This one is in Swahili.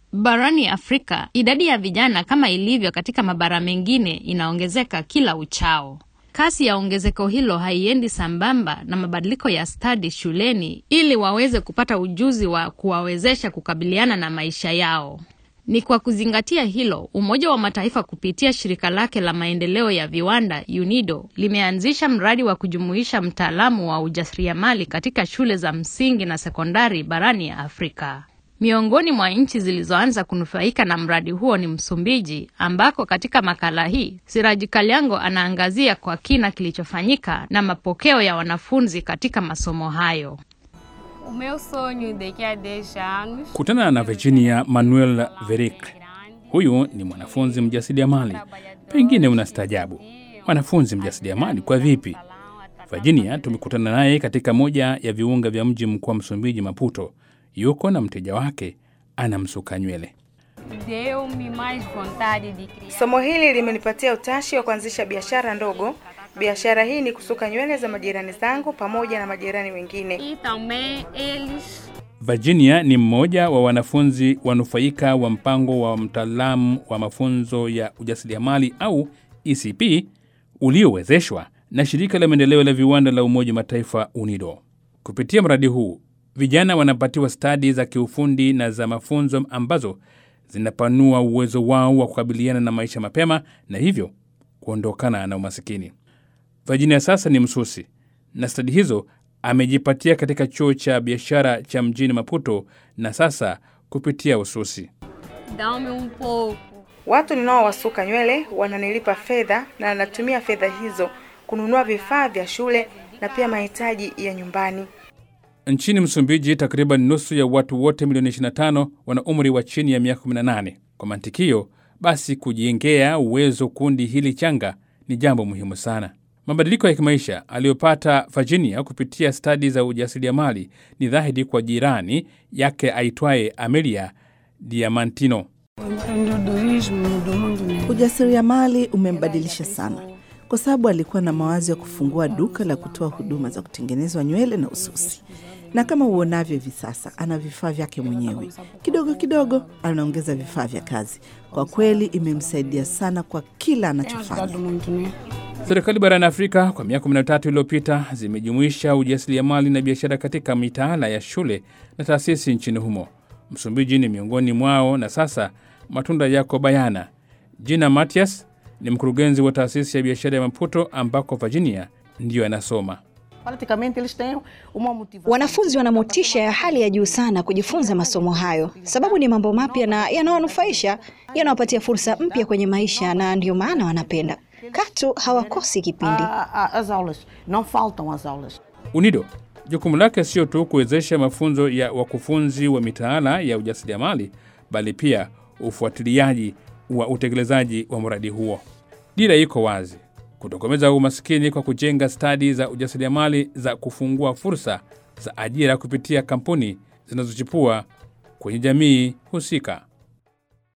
Barani Afrika, idadi ya vijana kama ilivyo katika mabara mengine inaongezeka kila uchao. Kasi ya ongezeko hilo haiendi sambamba na mabadiliko ya stadi shuleni ili waweze kupata ujuzi wa kuwawezesha kukabiliana na maisha yao. Ni kwa kuzingatia hilo, Umoja wa Mataifa kupitia shirika lake la maendeleo ya viwanda UNIDO limeanzisha mradi wa kujumuisha mtaalamu wa ujasiriamali katika shule za msingi na sekondari barani ya Afrika. Miongoni mwa nchi zilizoanza kunufaika na mradi huo ni Msumbiji, ambako katika makala hii Siraji Kalyango anaangazia kwa kina kilichofanyika na mapokeo ya wanafunzi katika masomo hayo. O meu sonho daqui a 10 anos Kutana na Virginia Manuel Veric. Huyu ni mwanafunzi mjasiriamali. Pengine unastaajabu, mwanafunzi mjasiriamali kwa vipi? Virginia tumekutana naye katika moja ya viunga vya mji mkuu wa Msumbiji, Maputo. Yuko na mteja wake anamsuka nywele. deu-me mais vontade de criar. Somo hili limenipatia utashi wa kuanzisha biashara ndogo. Biashara hii ni kusuka nywele za majirani zangu pamoja na majirani wengine. E também eles Virginia ni mmoja wa wanafunzi wanufaika wa mpango wa mtaalamu wa mafunzo ya ujasiriamali au ECP uliowezeshwa na shirika la maendeleo la viwanda la Umoja wa Mataifa UNIDO. Kupitia mradi huu, vijana wanapatiwa stadi za kiufundi na za mafunzo ambazo zinapanua uwezo wao wa kukabiliana na maisha mapema na hivyo kuondokana na umasikini. Virginia sasa ni msusi na stadi hizo amejipatia katika chuo cha biashara cha mjini Maputo na sasa kupitia ususi. dão-me um pouco. Watu ninaowasuka nywele wananilipa fedha na natumia fedha hizo kununua vifaa vya shule na pia mahitaji ya nyumbani. Nchini Msumbiji, takriban nusu ya watu wote milioni 25 wana umri wa chini ya miaka 18. Kwa mantikio basi, kujengea uwezo kundi hili changa ni jambo muhimu sana. Mabadiliko ya kimaisha aliyopata Virginia kupitia stadi za ujasiriamali ni dhahiri kwa jirani yake aitwaye Amelia Diamantino. Ujasiriamali umembadilisha sana kwa sababu alikuwa na mawazo ya kufungua duka la kutoa huduma za kutengenezwa nywele na ususi, na kama uonavyo hivi sasa ana vifaa vyake mwenyewe. Kidogo kidogo anaongeza vifaa vya kazi. Kwa kweli imemsaidia sana kwa kila anachofanya. Serikali barani Afrika kwa miaka 13 iliyopita zimejumuisha ujasiriamali na biashara katika mitaala ya shule na taasisi nchini humo. Msumbiji ni miongoni mwao, na sasa matunda yako bayana. Jina Matias ni mkurugenzi wa taasisi ya biashara ya Maputo ambako Virginia ndiyo anasoma. Praticamente eles têm uma motivação. Wanafunzi wana motisha ya hali ya juu sana kujifunza masomo hayo, sababu ni mambo mapya na yanawanufaisha, yanawapatia fursa mpya kwenye maisha, na ndio maana wanapenda. Katu hawakosi kipindi. Ah, ah, As aulas, não faltam as aulas. UNIDO jukumu lake sio tu kuwezesha mafunzo ya wakufunzi wa mitaala ya ujasiriamali, bali pia ufuatiliaji wa utekelezaji wa mradi huo. Dira iko wazi: kutokomeza umasikini kwa kujenga stadi za ujasiriamali za kufungua fursa za ajira kupitia kampuni zinazochipua kwenye jamii husika.